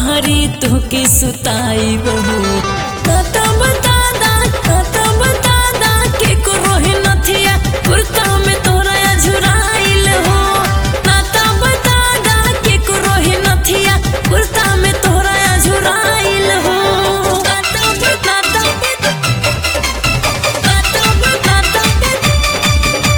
पहरी तुहके सुताई बहू कत बता दा कत बता दा के को रोहे नथिया कुर्ता में तोरा झुराइल हो कत बता दा के को रोहे नथिया कुर्ता में तोरा झुराइल हो कत बता दा कत बता दा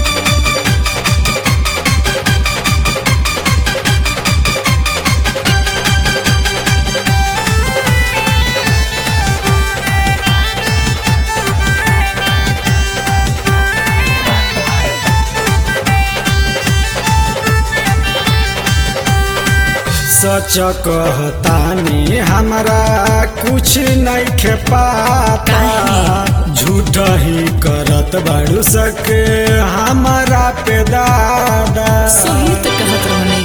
सच कहतानी हमरा कुछ नहीं खे पाता झूठ ही करत बाड़ू सके हमारा पे दादा सही तो कहत रहनी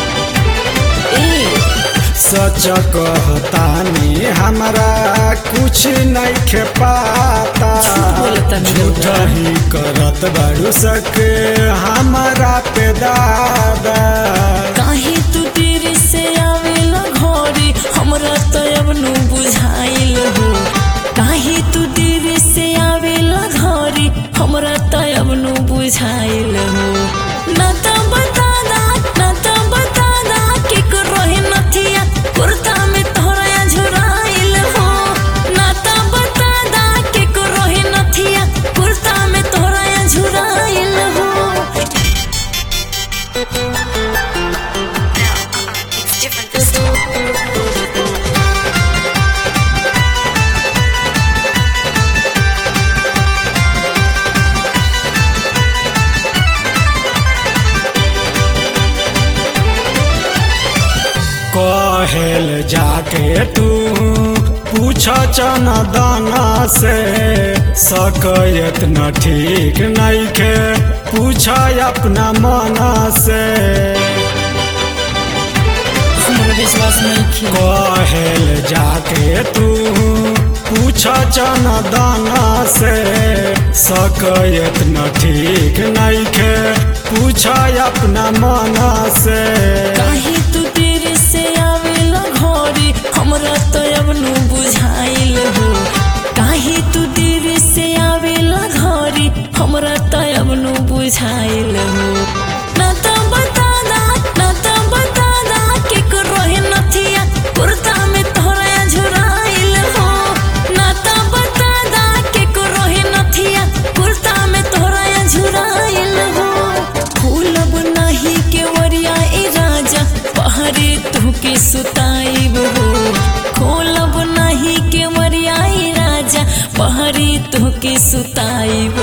ए सच कहतानी हमरा कुछ नहीं खे पाता झूठ बोलतानी झूठ रउआ। ही करत बाड़ू सके हमारा पे दादा काहे तू देर से आवेला घरे हमरा तो अब नु बुझाइल हो काहे तू देर से आवेला घरे हमरा तो अब नु बुझाइल हो ना तो बता दा ना तो बता दा के को रोहे नथिया कुर्ता में तोरा झुराइल हो ना तो बता दा के को रोहे नथिया कुर्ता में तोरा झुराइल हो It's different this time. कहेल जाके तू पूछ चनदाना से सकयत न ठीक नहीं के पूछ अपना मना से हमरा विश्वास नहीं किया कहेल जाके तू पूछ चनदाना से सकयत न ठीक नहीं के पूछ अपना मना से काहे तू देर से आवेला घरे हमरा तो अब नु बुझाइल हो काहे तू देर से आवेला घरे हमरा तो अब नु बुझाइल हो ना तो बता दा ना तो बता दा के को रोहे नथिया कुर्ता में तोरा झुराइल हो ना तो बता दा के को रोहे नथिया कुर्ता में तोरा झुराइल हो फूलब नाही के वरिया ए राजा पहरे तुके सुताइब हो खोलब नाही के वरिया ए राजा पहरे तुके सुताइब